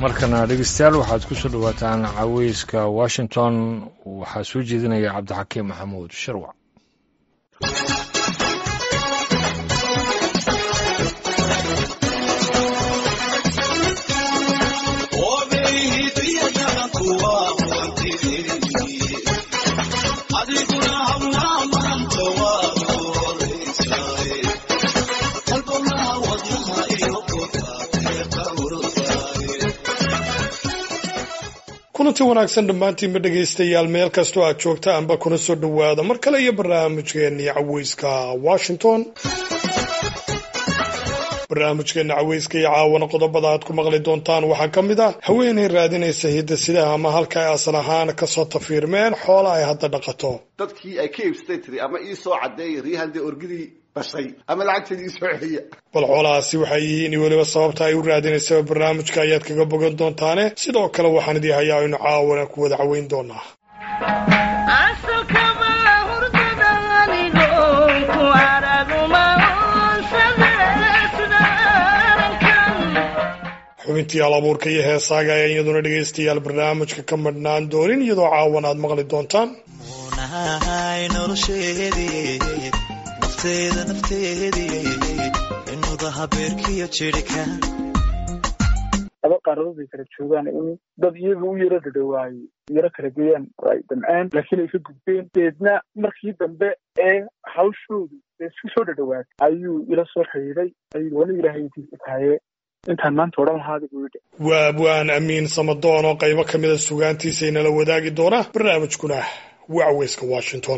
markana dhegeystayaal waxaad ku soo dhowaataan caweyska washington waxaa soo jeedinaya cabdixakiim maxamuud sharwac kulanti wanaagsan dhammaantiinba dhegaystayaal meel kastoo aad joogta anba kuna soo dhowaada mar kale iyo barnaamijkeennii caweyska washington barnaamijkeena caweyska iyo caawana qodobada aad ku maqli doontaan waxaa ka mid ah haweenay raadinaysa hidasidaha ama halka ay asal ahaan kasoo tafiirmeen xoola ay hadda dhaqato dadkii ay ka iibsatay tiri ama ii soo cadeeya riyahan dee orgidii bashay ama lacagteedii ii soo celiya bal xoolahaasi waxay yihiin weliba sababta ay u raadinaysaba barnaamijka ayaad kaga bogan doontaane sidoo kale waxaan idii hayaa aynu caawana ku wada caweyn doonaa xubintii alabuurka iyo heesaaga ayaa iyaduna dhegaystayaal barnaamijka ka madhnaan doonin iyadoo caawan aad maqli doontaan laba qaaradood ay kala joogaan in dad iyaga u yaro dhadhawaayey yaro kala geeyaan ay damceen laakiin ay ka gudbeen deedna markii dambe ee hawshoodu ee isku soo dhadhawaatay ayuu ila soo xidhiiday ayuu wali ilaahaydiisa tahaye intaan maanta odhan lahaada buu yidhi waa abwaan amiin samadoon oo qaybo ka mida sugaantiisa inala wadaagi doona barnaamijkuna waa caweyska washington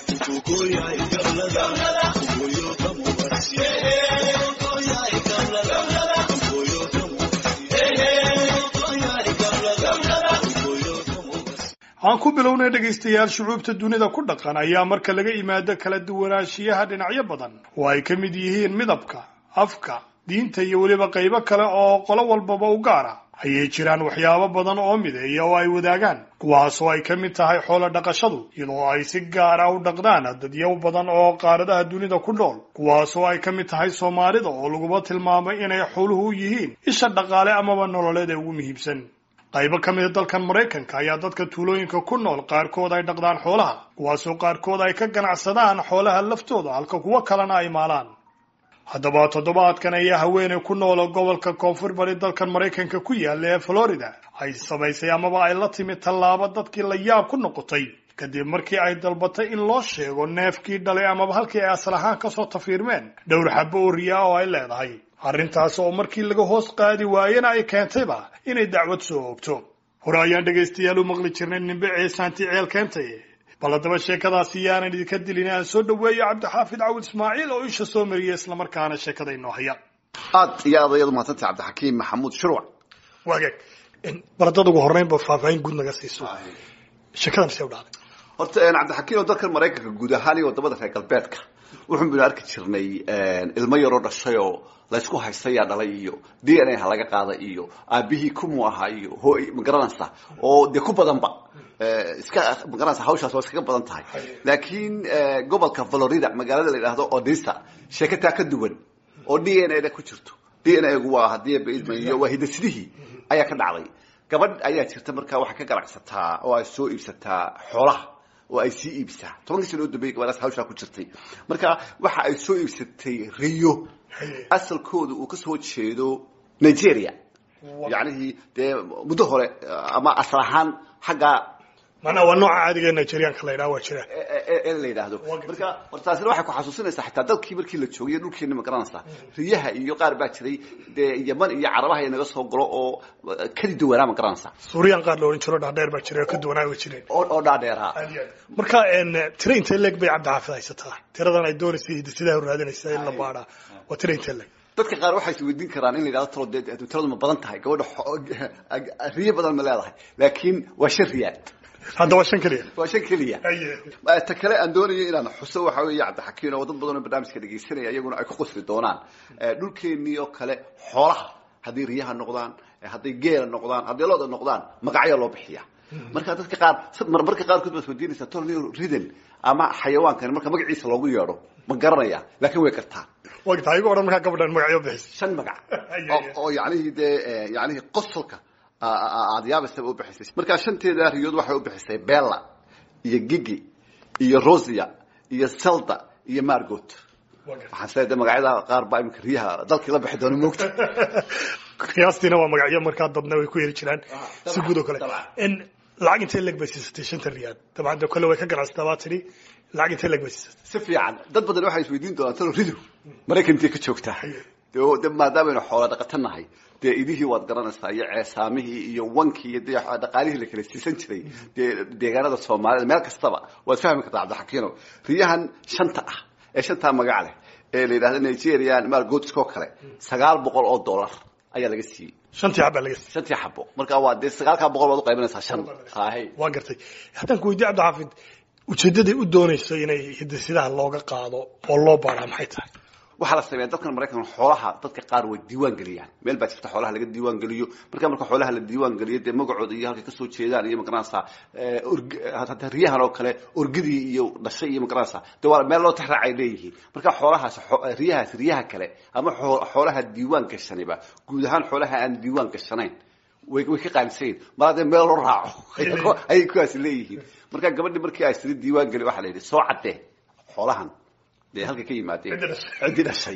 aan ku bilownay dhegaystayaal shucuubta dunida ku dhaqan ayaa marka laga imaado kala duwanaanshiyaha dhinacyo badan oo ay ka mid yihiin midabka afka diinta iyo weliba qaybo kale oo qolo walbaba u gaara ayay jiraan waxyaabo badan oo mideeya oo ay wadaagaan kuwaas oo ay ka mid tahay xoolo dhaqashadu iyadoo ay si gaar ah u dhaqdaan dadyow badan oo qaaradaha dunida ku nool kuwaas oo ay ka mid tahay soomaalida oo laguba tilmaamay inay xooluhu u yihiin isha dhaqaale amaba nololeed ee ugu muhiimsan qaybo ka mida dalkan maraykanka ayaa dadka tuulooyinka ku nool qaarkood ay dhaqdaan xoolaha kuwaasoo qaarkood ay ka ganacsadaan xoolaha laftooda halka kuwo kalena ay maalaan haddaba toddobaadkan ayaa haweeney ku nool gobolka koonfur bari dalkan maraykanka ku yaalla ee florida ay samaysay amaba ay la timid tallaabo dadkii la yaab ku noqotay kadib markii ay dalbatay in loo sheego neefkii dhalay amaba halkii ay asal ahaan kasoo tafiirmeen dhowr xabo oo riyaa oo ay leedahay arrintaas oo markii laga hoos qaadi waayena ay keentayba inay dacwad soo oogto hore ayaan dhegaystayaal u maqli jirnay nimbe ceesaanti ceel keentay bal haddaba sheekadaasi yaanan idinka dilin aan soo dhaweeyo cabdixaafid cawil ismaaciil oo isha soo mariya islamarkaana sheekada inoo haya aad iyo aad ayadu mahadsantay cabdixakiim maxamuud shirwac waagaag bal haddaad ugu horreynba faahfaahin guud naga siiso sheekadan see u dhacday horta cabdixakiim oo dalkan maraykanka guud ahaan iyo wadamada reer galbeedka wuxuun baynu arki jirnay ilmo yaroo dhashay oo laysku haystayaa dhalay iyo d n a ha laga qaada iyo aabihii kumu ahaa iyo hooy magaranaysa oo dee ku badanba iska magaranaysa hawshaas waa iskaga badan tahay laakiin gobolka florida magaalada la yidhaahdo odisa sheekataa ka duwan oo d n a da ku jirto d n a gu waa hadii baidmayo waa hidasidihii ayaa ka dhacday gabadh ayaa jirta markaa waxay ka ganacsataa oo ay soo iibsataa xoolaha oo ay sii iibsaa tobankii sano oo dambeeyay gabadhaas hawshaa ku jirtay marka waxa ay soo iibsatay riyo asalkooda uu kasoo jeedo nigeria yacnihii dee muddo hore ama asal ahaan xagga macnaha waa nooca caadiga nigerianka la yidhaha waa jira ee la yidhaahdo marka war taasina waxay ku xasuusinaysaa xitaa dalkii markii la joogay dhulkeena ma garanaysaa riyaha iyo qaar baa jiray dee yaman iyo carabaha inaga soo galo oo kadi duwanaa ma garanaysaa suuriyan qaar la odhan jiro dhaadheer baa jiray oo ka duwanaa way jireen oo oo dhaadheeraa marka tira intee leeg bay cabdixaafid haysataa tiradan ay doonaysay hidasidaha raadinaysa in la baadhaa waa tira intee leeg dadka qaar waxay is weydiin karaan in la yidhahdo talo dee tiradu ma badan tahay gabadha riyo badan ma leedahay laakiin waa shan riyaal hadda waa shan keliya waa shan keliya ta kale aan doonayo inaan xuso waxa weeye cabdixakiin oo dad badan oo barnaamijka dhegaysanaya iyaguna ay ku qosli doonaan dhulkeenii oo kale xoolaha hadday riyaha noqdaan hadday geela noqdaan hadday looda noqdaan magacyo loo bixiya marka dadka qaar marmarka qaarkood baad weydiinaysaa tolnio riden ama xayawaankan marka magaciisa loogu yeedho ma garanaya laakiin way kartaa wagtaa igu odhan markaa gabadhan magacyo bixis shan magac oo yanihii dee yanihii qosolka aad yaabaysaba u bixisay markaa shanteeda riyood waxay u bixisay bella iyo gigi iyo rosia iyo selda iyo margot waxaan isleeyahay magacyada qaar baa iminka riyaha dalkii la bixi doona moogta qiyaastiina waa magacyo markaa dadna way ku heli jiraan si guud oo kale lacag intee leg bay siisatay shanta riyaad dabcan de kole way ka ganacsataa baa tidhi lacag intee leg bay siisatay si fiican dad badan waxay isweydiin doonaan talo ridu maraykan intee ka joogtaa de maadaamanu xoola dhaqato nahay dee idihii waad garanaysaa iyo ceesaamihii iyo wankii iyo de dhaqaalihii la kala siisan jiray dee deegaanada soomaalida meel kastaba waad fahmi kartaa cabdixakiino riyahan shanta ah ee shantaa magac leh ee la yidhahda nigerian margotiskoo kale sagaal boqol oo dollar ayaa laga siiyey shantii xab baa laga siiyey shantii xabo marka waa dee sagaalkaa boqol baad uqaybinaysaa shan hay waa gartay haddaan ku weydiye cabdixaafid ujeeddaday u doonayso inay hidasidaha looga qaado oo loo baaraa maxay tahay waxaa la sameeya dadkan maraykan xoolaha dadka qaar way diiwaan geliyaan meel baa jirta xoolaha laga diiwaan geliyo marka marka xoolaha la diiwaan geliyo dee magacooda iyo halkay kasoo jeedaan iyo magaranaysaa hataa riyahan oo kale orgidii iyo dhashay iyo magaranaysaa de waa meel loo tixraacay leeyihiin marka xoolahaas riyahaas riyaha kale ama xoolaha diiwaan gashaniba guud ahaan xoolaha aan diiwaan gashanayn way way ka qaalisayin mar haddee meel loo raaco ayay kuwaasi leeyihiin marka gabadhi markii ay siri diiwaan geli waxaa la yidhi soo caddee xoolahan de halkay ka yimaadeen ciddii dhashay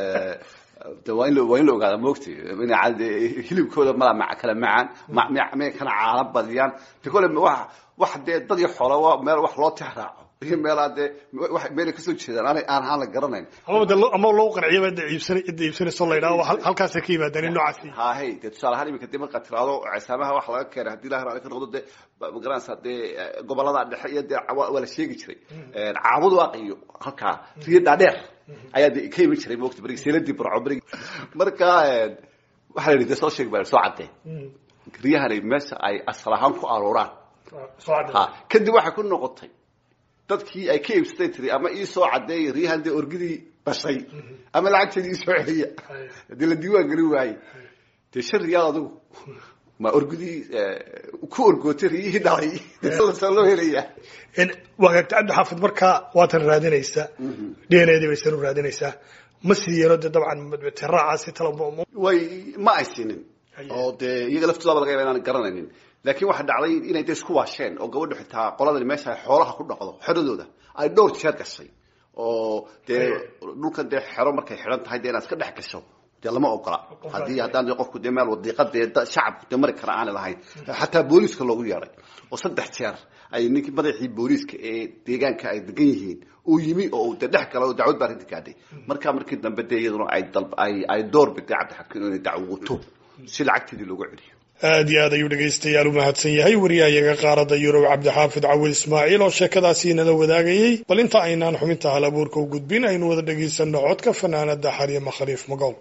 de waa in waa in la ogaada moogti hilibkooda malaa ma kala macaan may kana caala badiyaan de kole wa wax dee dad iyo xoola waa meel wax loo tix raaco iyo meelaa dee meelay kasoo jeedaan aan aan aan la garanayn amaba de ama loo qanciyaba cidda iibsan cidda iibsanayso la yidhaho halkaasay ka yimaadaan in noocaasi hahay dee tusaale ahaan iminka dee markaad tiraado ceesaamaha wax laga keenay haddii ilahi raali ka noqdo dee magaranaysaa dee gobolada dhexe iyo dee waa la sheegi jiray caabud waaq iyo halkaa riyo dhaadheer ayaa de ka iman jiray moogta berigi seeladii barco berigi marka waxaa la yidhi dee soo sheeg baa soo caddee riyahani meesha ay asal ahaan ku arooraan ha kadib waxay ku noqotay dadkii ay ka iibsatay tiri ama ii soo caddeeya riyahan dee orgidii dhashay ama lacagteedii ii soo celiya haddii la diiwaan gelin waaye dee shan riyaal adigu ma orgidii ku orgootay riyihii dhalay soo loo helaya waagaagta cabdi xaafid markaa waatan raadinaysaa d n a dii baysan u raadinaysaa ma siiyeeno dee dabcan tiraacaasi tala way ma ay siinin oo dee iyaga laftoodaaba laga yaba inaan garanaynin laakiin waxaa dhacday inay de isku waasheen oo gabadhu xitaa qoladani meesha ay xoolaha ku dhaqdo xeradooda ay dhowr jeer gashay oo dee dhulkan dee xero markay xidhan tahay dee inaad iska dhex gasho dee lama ogola haddii haddaan de qofku dee meel wadiiqa dee shacabku dee mari kara aanay lahayn xataa booliiska loogu yeedhay oo saddex jeer ay ninkii madaxii booliiska ee deegaanka ay degan yihiin uu yimi oo de dhex gala oo dacwad baa arrinta gaadhay marka markii dambe dee iyaduna ay dal ay ay door biday cabdixakiin inay dacwoto si lacagteedii loogu celiyo aad iyo aad ayuu dhegaystayaal u mahadsan yahay wariyahayaga qaaradda yurub cabdixaafid cawil ismaaciil oo sheekadaasi inala wadaagayey bal inta aynaan xubinta hal abuurka u gudbin aynu wada dhegaysanno codka fanaanada xaryama khaliif magool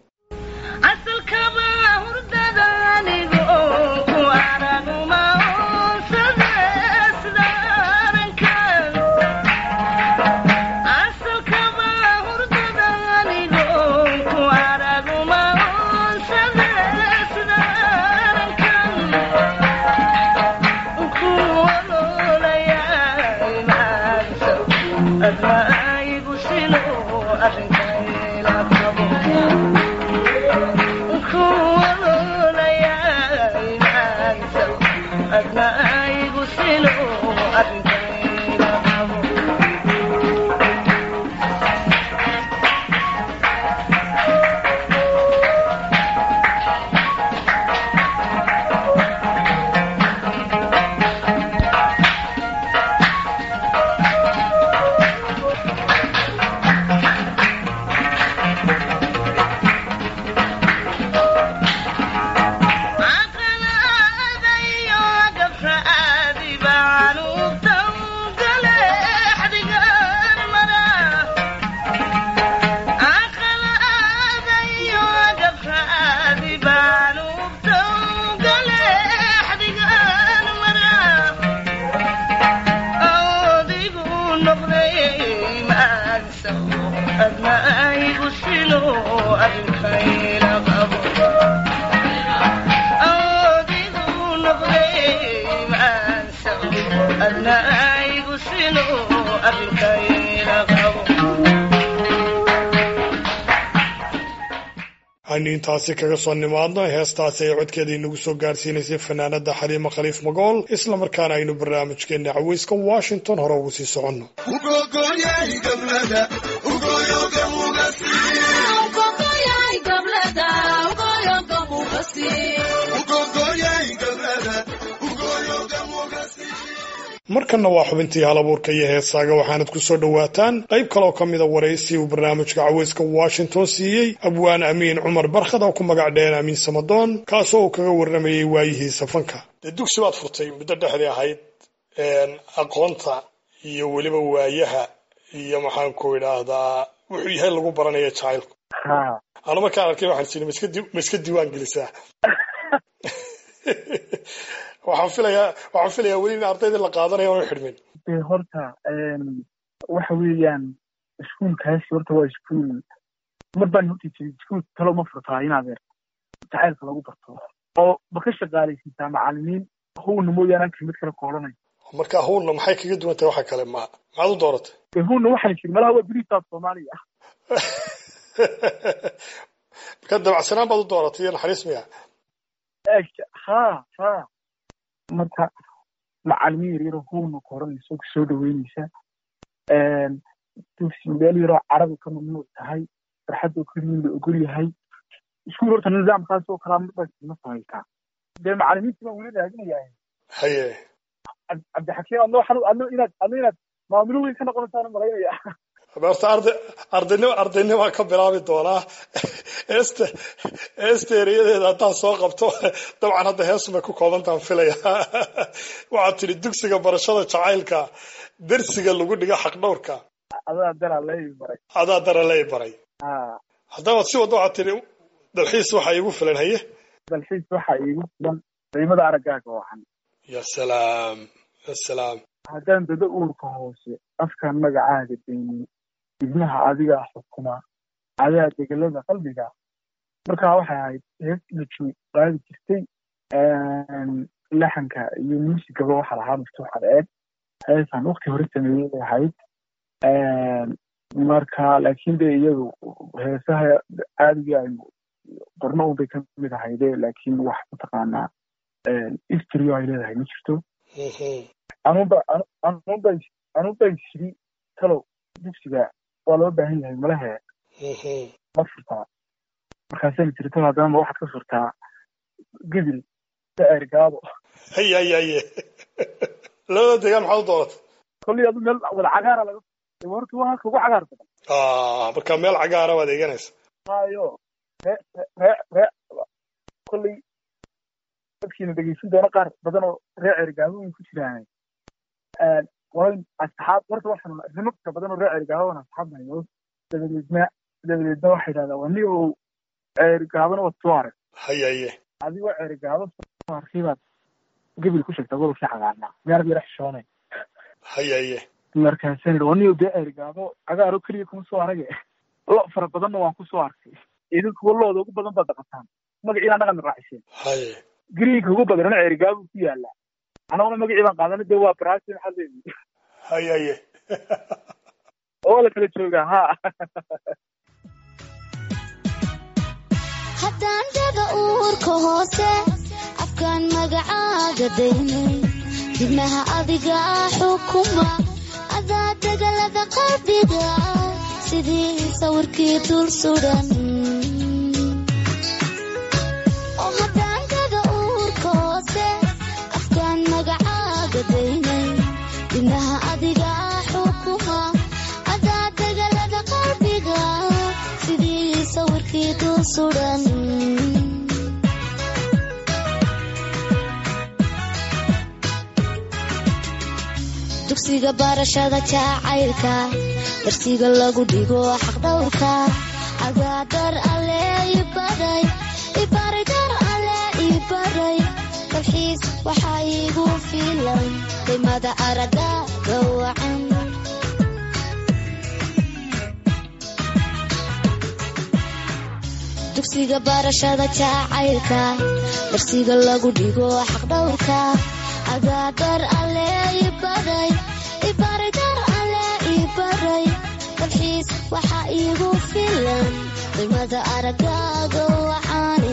aynu intaasi kaga soo nimaadno heestaasi ay codkeeda inagu soo gaarsiinaysay fanaanada xaliima khaliif magool islamarkaana aynu barnaamijkeena caweyska washington hore ugu sii soconno markanna waa xubintii halabuurka iyo heesaaga waxaanad ku soo dhowaataan qayb kaloo ka mida waraysi uu barnaamijka caweyska washington siiyey abwaan amiin cumar barkhad oo ku magac dheen amiin samadoon kaasoo uu kaga warramayey waayihiisa fanka dee dugsi baad furtay muddo dhexdii ahayd aqoonta iyo weliba waayaha iyo maxaanku idhaahdaa wuxuu yahay lagu baranaya jacaylku ha anu markaan arkay waxaan sii ma iska di- ma iska diiwaan gelisaa waxaan filayaa waxaan filayaa weli in ardayda la qaadanayo aanu xidhmin dee horta waxa weeyaan iskuulkaasi horta waa iskuul mar baan horta jiray iskuul talo ma furtaa inaad er jacaylka lagu barto oo ma ka shaqaalaysiisaa macalimiin howna mooyaane aan kelmad kale koodhanay marka howlna maxay kaga duwan tahay waxa kale ma maxaad u dooratay dee howna waxaan jiri malaha waa beriisaad soomaaliya marka dabacsanaan baad u dooratay iyo naxariis miya eeg ha ha marka macalimiin yar yaroo howna koodhanaysa oo kusoo dhaweynaysa dugsi meel yaroo carabi ka mamnuuc tahay farxadoo keliyin la ogol yahay iskuul horta nidaamkaas oo kalaa mar baa ma samaysaa dee macalimiintii baan weli raadinayaa haye Cab- cabdixakiim adno waxaan adno inaad adno inaad maamulo weyn ka noqonaysaan malaynaya horta arday ardaynimo ardaynima ka bilaabi doonaa eeste eeste ereyadeeda haddaan soo qabto dabcan hadda heesumay ku koobantaan filaya waxaad tidhi dugsiga barashada jacaylka dersiga lagu dhigo xaqdhowrka adaa daraa leeyi maray adaa dara lay baray ha haddaba si wadda waxaad tidhi dalxiis waxaa iigu filan haye dalxiis waxaa iigu filan qiimada araggaaga wacan ya salaam ya salaam haddaan dado uurka hoose afkaan magacaaga deynin ibnaha adigaa xukuma adaa degelada qalbiga markaa waxay ahayd hees la joog qaadi jirtay laxanka iyo muusigaba waxaa lahaa maftuux cadceed heesaan waqti hore sameeyey bay ahayd marka laakiin de iyadu heesaha caadiga aynu qorno unbay ka mid ahayde laakiin wax mataqaanaa istrio ay leedahay ma jirto Mhm. anuunba anuunba anuunba shiri talow dugsiga waa loo baahan yahay malahe Mhm. ma furtaa markaasayna tiri talow haddana ma waxaad ka furtaa gibil daer gaabo haye haye haye labada deegaan maxaad u dooratay kolley adu meel wada cagaara laga furtay horta waa halka ugu cagaar badan Ah, marka meel cagaara waad eeganaysa maayo ree ree ree kolley dadkiina dhegeysan doona qaar badan oo ree cergaabo way ku jiraan walayn asxaab horta waxaan rimabka badan oo ree cergaabo aan asxaab nahay oo dabadeedna dabadeedna waxay yidhahdaa waa ni oo cergaabana waad soo arag haye haye adigoo cergaabo soo arkay baad gebil ku sheegtaa gobolkii cagaarnaa meelad yara xishoonay haye haye markaasaan yidhi waa ni oo dee cergaabo cagaaro keliya kuma soo arage lo fara badanna waan ku soo arkay idinkuwa looda ugu badan baad dhaqataan magaciina dhaqan raaciseen haye gariinka ugu badanna cergaabo ku yaala anaguna magacii baan qaadana dee waa baraasi maxaa leeyihi haye haye oo la kala joogaa ha haddaan dada uurka hoose afkaan magacaaga daynay dibnaha adiga xukuma adaa degalada qalbiga sidii sawirkii dul sudan oo haddaan dada uurka hoose afkaan magacaaga daynay dibnaha adiga xukuma adaa degalada qalbiga sidii sawirkii dul sudan dugsiga barashada jacaylka darsiga lagu dhigo xaqdhowrka adaa dar alle ibaray ibaray dar alle ibaray dalxiis waxaa iigu filan qiimada aragaaga wacan dugsiga barashada jacaylka darsiga lagu dhigo xaqdhowrka adaa dar alle ibaray ibaray dar alle ibaray dalxiis waxaa iigu filan qimada aragaaga waxaane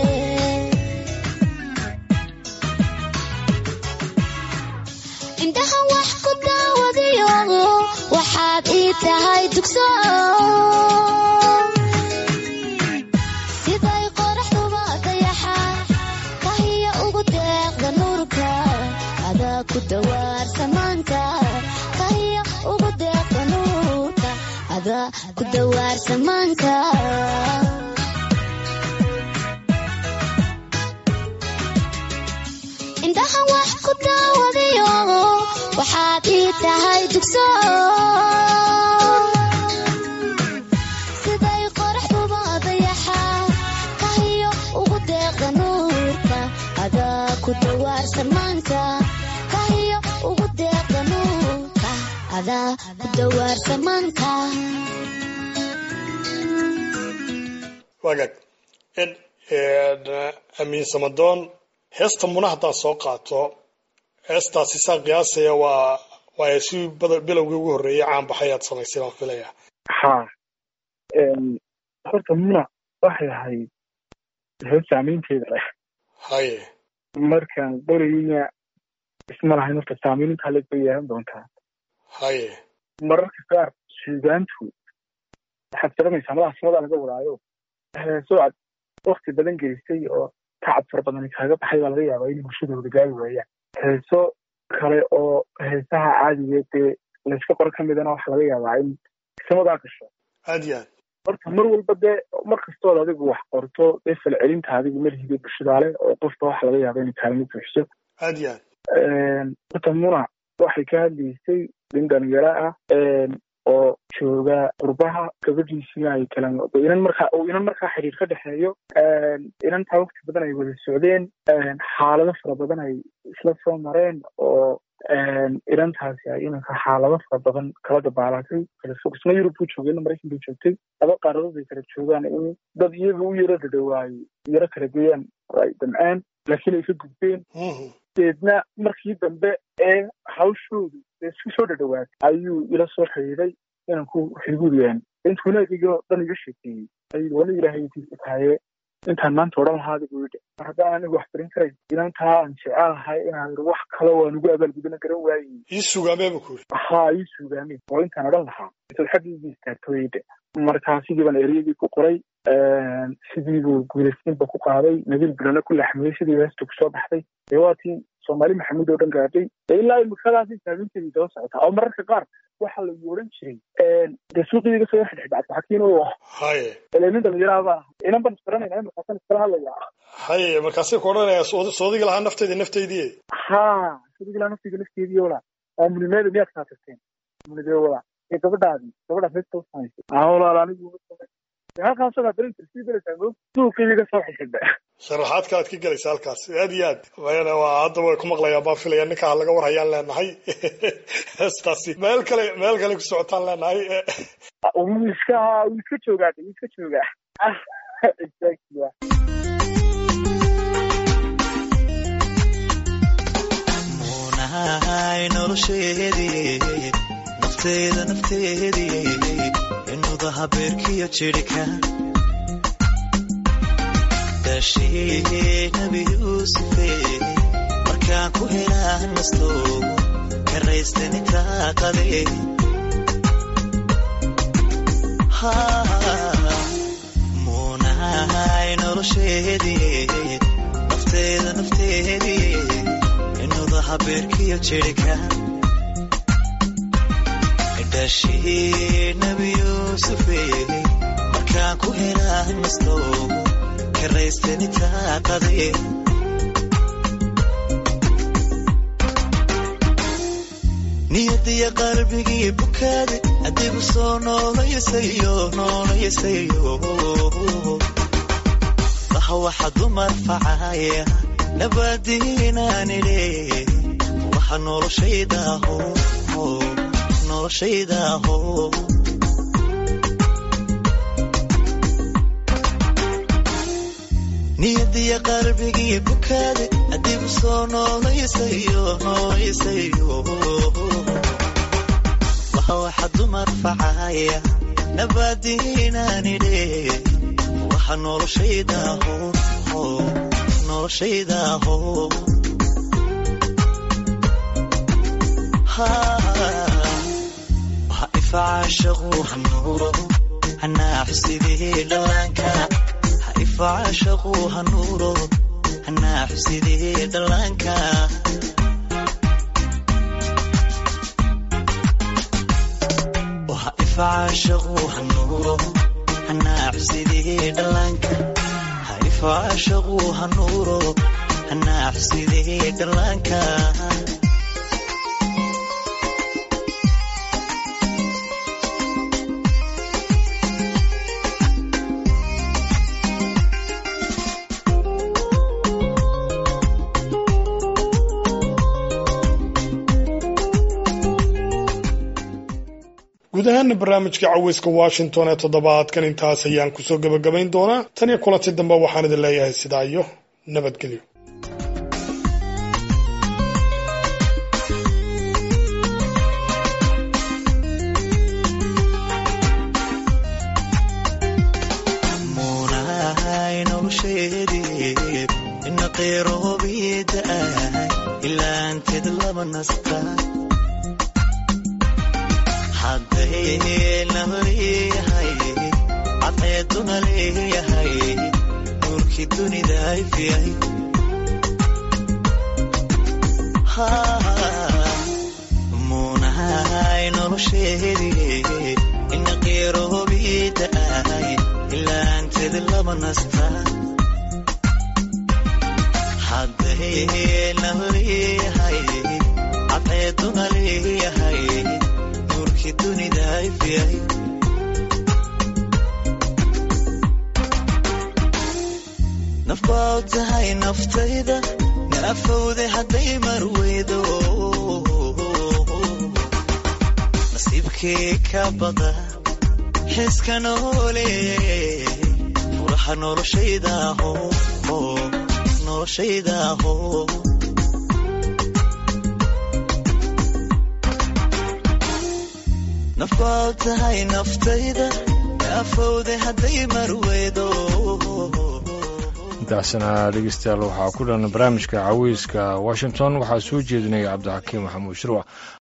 indhaha wax ku daawadiyo waxaad ii tahay dugso siday qoraxduba dayaxa kahiya ugu deeqda nuurka adaa ku dawaar samaanka kahiya ugu deeqda nuurka adaa ku dawaar samaanka indhaha wax ku daawadiyo waxaad ii tahay dugso siday qoraxduba dayaxa kahiyo ugu deeqda nuurka adaa ku dawaar samaanka kahiyo ugu deeqda nuurka adaa ku dawaar samaanka wagaag in amiin samadoon heesta muna haddaan soo qaato heestaasi saa qiyaasaya waa waa si bada- bilowgii ugu horreeyay caan baxay aad samaysay baan filaya haa horta muna waxay ahayd hees saamaynteeda leh haye markaan qorayna isma lahayn horta saamayn intaa leeg bay yeelan doontaa haye mararka qaar suugaantu waxaad garanaysaa madaha samadaa laga wadaayo heeso aad wakti badan gelisay oo tacab fara badan kaaga baxay baa laga yaabaa in bulshadooda gaari waayaan heeso kale oo heesaha caadiga dee layska qoro ka midana waxaa laga yaabaa in samadaa gasho aad iyo aad horta mar walba dee mar kastood adigu wax qorto dee falcelinta adigu malhigay bulshadaale oo qofka waxa laga yaaba inay kaalmo buuxiso aad iyo aad horta muna waxay ka hadlaysay nin dhalinyaro ah oo jooga qurbaha gabadhiisina ay kala inan markaa uu inan markaa xiriir ka dhexeeyo inantaa waqti badan ay wada socdeen xaalado fara badan ay isla soo mareen oo inantaasi ay inanka xaalado fara badan kala dabaalatay kala fog isna yurub buu joogay ina maraykan buu joogtay laba qaaradood ay kala joogaan in dad iyaga u yaro dhadhawaayey yaro kala geeyaan oo ay damceen laakiin ay ka gudbeen Mhm. deedna markii dambe ee hawshoodu ee isku soo dhadhawaatay ayuu ila soo xiriiray inanku xiguuriyaan intuuna adigoo dhan iga sheekeeyey ayuu wana ilaahay intiisa tahaye intaan maanta odhan lahaada buu yidhi mar haddaan anigu wax barin karay inantaa aan jecelahay inaan idhi wax kale waan ugu abaalgudana garan waayey ii sugaamee buu ku yidhi haa ii suugaameen oo intaan odhan lahaa intaad xaggiigii istaagtooyde markaa sidii baan ereyadii ku qoray sidii buu guulaysiinba ku qaaday nabiil bilana ku laxmiyey sidii heesta kusoo baxday dee waa tii soomaali maxamuud oo dhan gaadhay dee ilaa imikadaasi saaminteedii daba socotaa oo mararka qaar waxaa lagu odhan jiray dee suuqii iga soo xidhxidhacad xakiin oo ah haye ilaa nin dhalinyaraha baa inan baan isbaranayna markaasan iskala hadlayaa haye markaasay ku odhanaya soodiga lahaa nafteedii nafteydii haa sidii ilaa naftiga nafteedii ola oo munimeeda miyaad kaa tagteen munidee wala ee gabadhaadii gabadhaas heesta u samaysay aa walaal anigu uma samayn dee halkaasoo kaa darin sii daraysaa mo suuqii iga soo xidhxidha sharaxaad kalaad ka gelaysa halkaas aad iyo aad mayana waa hadda way ku maqlayaan baan filaya ninkaa laga warhayaan leenahay heestaasi meel kale meel kale ku socotaan leenahay wuu iska wuu iska joogaa wuu iska joogaa exactly muunahay nolosheedii nafteeda nafteedii inuda habeerkiyo jirhka daashii nabi yuusufe markaan ku helaa nasto karaystani taaqade muunahay nolosheedii nafteeda nafteedii inuda habeerkiyo jirhka dhashii nabi yuusufe markaan ku helaa nasto karaystani taaqade niyadiya qalbigii bukaade adigu soo noolayasayo noolayasayo laha waxa dumar facaya nabadiinaanidhe waxa noloshaydaho noloshaydaho niyadiya qalbigii bukaade adigu soo noolayasayo noolayasayo waxa waxa dumar facaya nabadiinaanidhe waxa noloshaydaho noloshaydaho waxa ifacaashaqu hanuuro hanaaxsidii dhallaanka ha ifacaashaqu hanuuro hanaaxsidii dhallaanka waxa ifacaashaqu hanuuro hanaaxsidii dhallaanka ha ifacaashaqu hanuuro hanaaxsidii dhallaanka guud ahaana barnaamijka caweyska washington ee toddobaadkan intaas ayaan kusoo gebagabayn doonaa tan iyo kulanti dambe waxaan idin leeyahay sidaa iyo nabadgelyo muunahay nolosheedii ina qeyroobiida ahay ilaanteed lama nasta hadday lama leeyahay cadceeduna leeyahay nuurkii dunida ifyahay muunahay nolosheedii ina qeyroobiida ahay ilaanteed lama nasta hadday lama leeyahay cadceeduna leeyahay nuurkii dunida ifyahay naf baa tahay naftayda naafowde hadday marweydo nasiibkii ka bada xiska noole furaha noloshaydaho noloshaydaho naf baa tahay naftayda naafowde hadday marweydo intaasna dhegeystayaal waxaa ku dhan barnaamijka caweyska washington waxaa soo jeedinaya cabdixakiim maxamuud shirwac